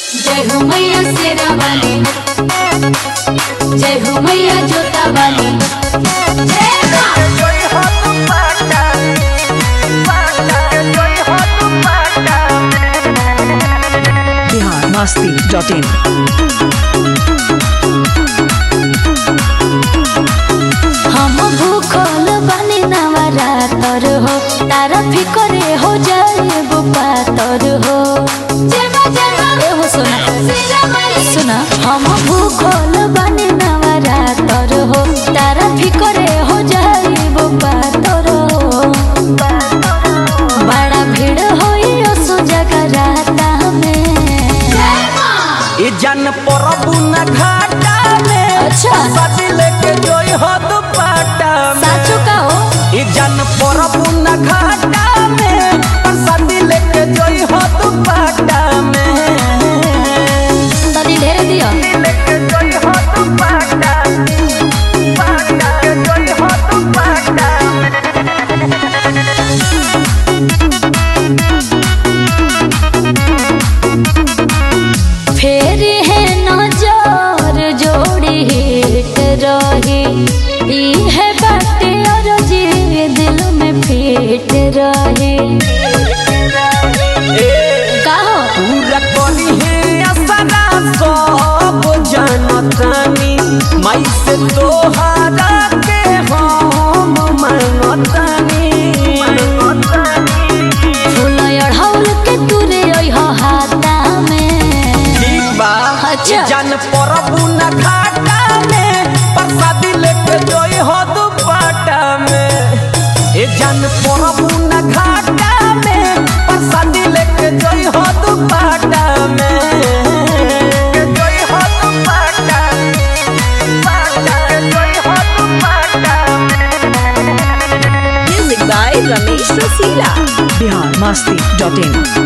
जय हो मैया शेरा वाली जय हो मैया जोता वाली जय माँ बिहार मस्ती डॉट इन हम भूखल बनी नवरातर हो तारा फिकरे हो जाए पातर हो ए हो सुना सुना हम भूखल बनी नवरातर हो तारा फिकरे हो जाए पातर हो बड़ा भीड़ होई सो जगराता में ई जन परबु न घाटा में अच्छा। सदी लेके जोई हो दुपट्टा में साचो का हो ई जन परबु न घाटा में सदी लेके जोई हो दुपट्टा में तनी ढेर दियो लेके जोई हो दुपट्टा दुपट्टा जोई हो दुपट्टा फेर है नजर जोड़ी हिट रही ई है बाटे और जी दिल में फिट रही का हो पूरा करी है असरा सब जनतानी माई से तोहारा के हम मांगतानी फूल अढ़ौल के तुरे ओइ हो हाथा में ठीक बा अच्छा। ये जन परबु न घाटा में प्रसादी लेके जोई हो दुपट्टा में ए जन परबु न घाटा में प्रसादी लेके जोई हो दुपट्टा में जोई हो दुपट्टा दुपट्टा जोई हो दुपट्टा music by Ramesh Rasila Bihar Masti dot in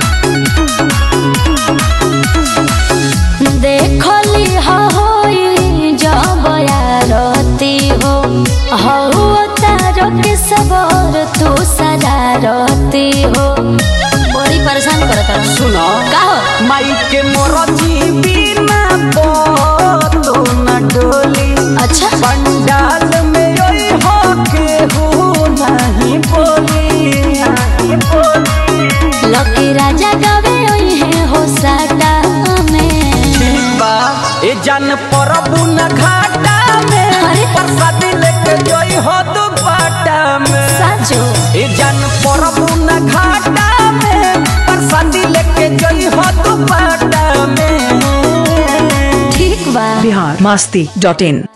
देखली होई जब यारती हो हौ तारो के सबर तू सरारती हो बड़ी परेशान करत रह सुनो का हो माई के मोरजी बिना तो न डोली अच्छा पंडाल में ओई हो के हो नहीं बोली नहीं बोली लकी राजा गावे ओई है हो साटा में बा ए जन परबु न घाटा में अरे। प्रसाद लेके जोई हो दुपट्टा में साजो ए जन परबु न घाटा में प्रसाद लेके जोई हो दुपट्टा में ठीक बा बिहार मस्ती डॉट इन